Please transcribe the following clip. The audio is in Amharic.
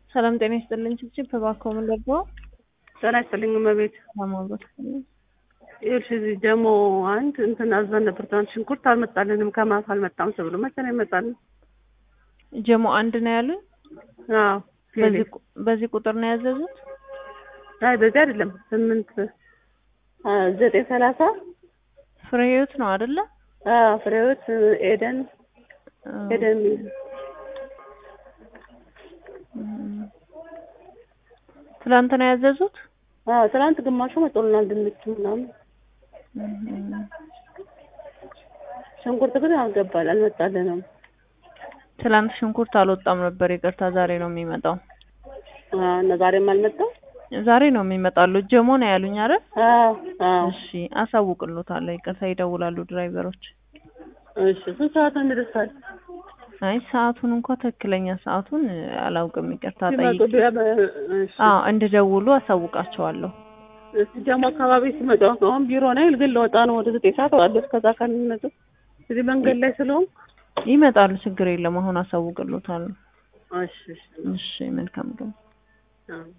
ሰላም ጤና ይስጥልኝ። ችብችብ እባክዎ ምን ልርዳዎ? ጤና ይስጥልኝ እመቤት። ለማውራት ይኸውልሽ እዚህ ደግሞ አንድ እንትን አዘን ነበር ትናንት ሽንኩርት አልመጣልንም ከማታ አልመጣም ተብሎ መቼ ነው ይመጣልን? ጀሞ አንድ ነው ያሉኝ። አዎ በዚህ ቁ- በዚህ ቁጥር ነው ያዘዙት? አይ በዚህ አይደለም ስምንት አ፣ ዘጠኝ ሰላሳ ፍሬ ህይወት ነው አይደለ? አዎ ፍሬህይወት ኤደን ኤደን የሚል እም። ትላንት ነው ያዘዙት? አዎ ትናንት ግማሹ መጥቶልናል ድንቹ ምናምን እም። ሽንኩርት ግን አልገባል አልመጣልንም ትላንት ሽንኩርት አልወጣም ነበር። ይቅርታ ዛሬ ነው የሚመጣው። አዎ እና ዛሬም አልመጣም ዛሬ ነው የሚመጣሉ። ጀሞ ነው ያሉኝ አይደል? አዎ አዎ እሺ አሳውቅሎታለሁ። ይቅርታ ይደውላሉ ድራይቨሮች። እሺ ስንት ሰዓት ነው የሚደርሳል አይ ሰዓቱን እንኳ ትክክለኛ ሰዓቱን እ፣ አላውቅም። ይቅርታ ሲመጡ ጠይቅ። ቢያ- እሺ አዎ እንደደውሉ አሳውቃቸዋለሁ። እስቲ ደግሞ አካባቢ ሲመጣ አሁን ቢሮ ነኝ ግን ለወጣ ነው ወደ ዘጠኝ ሰዓት እወጣለሁ እስከዛ ከሚመጡ እዚህ መንገድ ላይ ስለሆንኩ ይመጣሉ፣ ችግር የለም። አሁን አሳውቅሎታለሁ። እሺ እሺ እሺ መልካም ቀን። አዎ